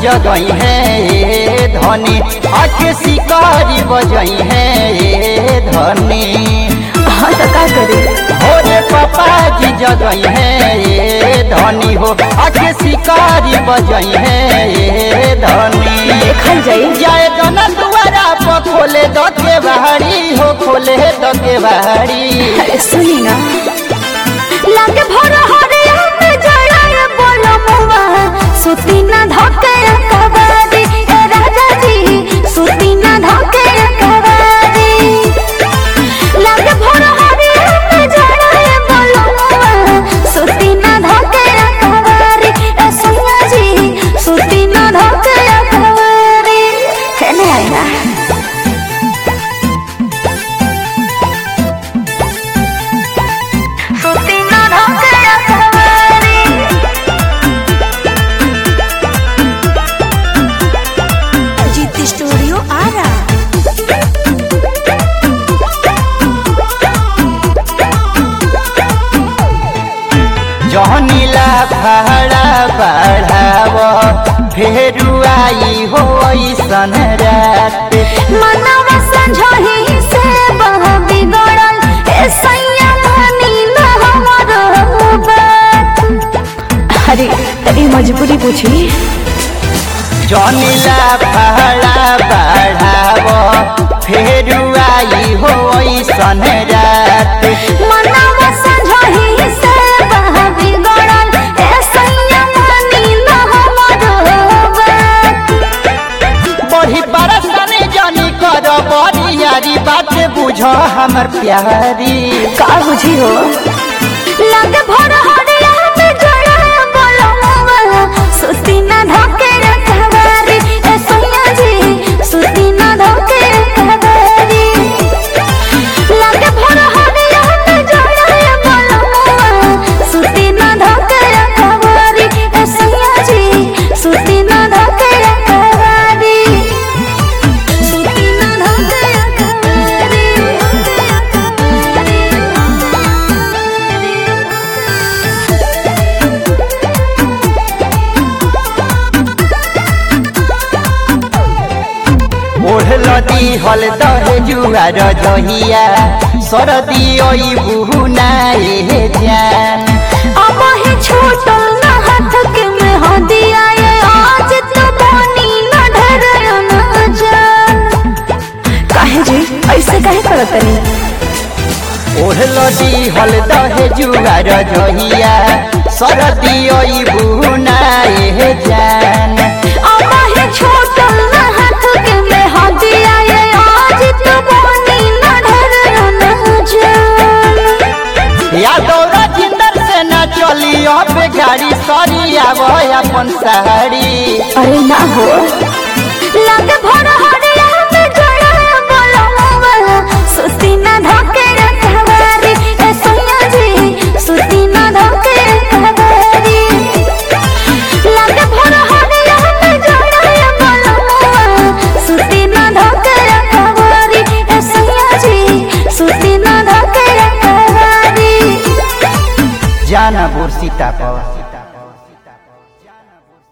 जगई है ये धनी आके शिकारी बजई है ये धनी हाँ तो का करे भोरे पापा जी जगई है ये धनी हो आके शिकारी बजई है ये धनी देखल जाई जाए दोना दुआरा पर खोले दो के बाहरी हो खोले दो के बाहरी अरे सुनी ना लागे भर हरिया में जड़ा बोलो मुआ सुती ना धके कबादी ए राजा जी सुती ना धके कबादी लागे भर हरिया में जड़ा बोलो मुआ सुती ना धके कबादी ए सुनिया जी सुती ना धके कबादी है ना है ना सुती ना धके कबादी जीती स्टूडियो आ रहा जहनीला भाड़ा बढ़ाव फेरू आई हो ऐसन रात मनवा संझोही से बह बिगड़ल ए सैया मानी न हमर बात अरे अरे मजबूरी पूछी जहनीला भाड़ा बढ़ाव फेरू आई हो ऐसन रात मनवा संझोही से बह बिगड़ल ए सैया मानी न हमर बात बड़ी बरसने जानी कर बड़ी यारी बात बुझ हमर प्यारी का बुझी हो लगे भर हरिया में जड़ा बोलो मुआ सुती ना धके रखवारी ए सैया जी सुती ना धके रखवारी लगे भर हरिया में जड़ा बोलो मुआ सुती ना धके रखवारी ए सैया जी सुती ना धके रखवारी सुती ना धके ओढ़ल दी हल दहे जुआर जहिया सरदी ओई बुहुनाए जान अब ही छूटल न हाथ के में हो दिया ये आज तो बनी न ढेर न जान काहे जी ऐसे काहे करत नहीं ओढ़ल दी हल दहे जुआर जहिया सरदी ओई बुहुनाए जान अब ही छूटल न हाथ के में हो दिया ये आज तो बनी न ढेर न जान यादव राजिंदर से न चली अब गाड़ी सरी आब अपन साड़ी अरे ना हो लगे भर हरिया में जड़ा बोलो मुआ सुती ना धके रखवारी ए सैया जी सुती ना धके रखवारी लगे भर हरिया में जड़ा बोलो मुआ सुती ना धके रखवारी ए सैया जी सुती ना धके रखवारी जाना बुरसीता पर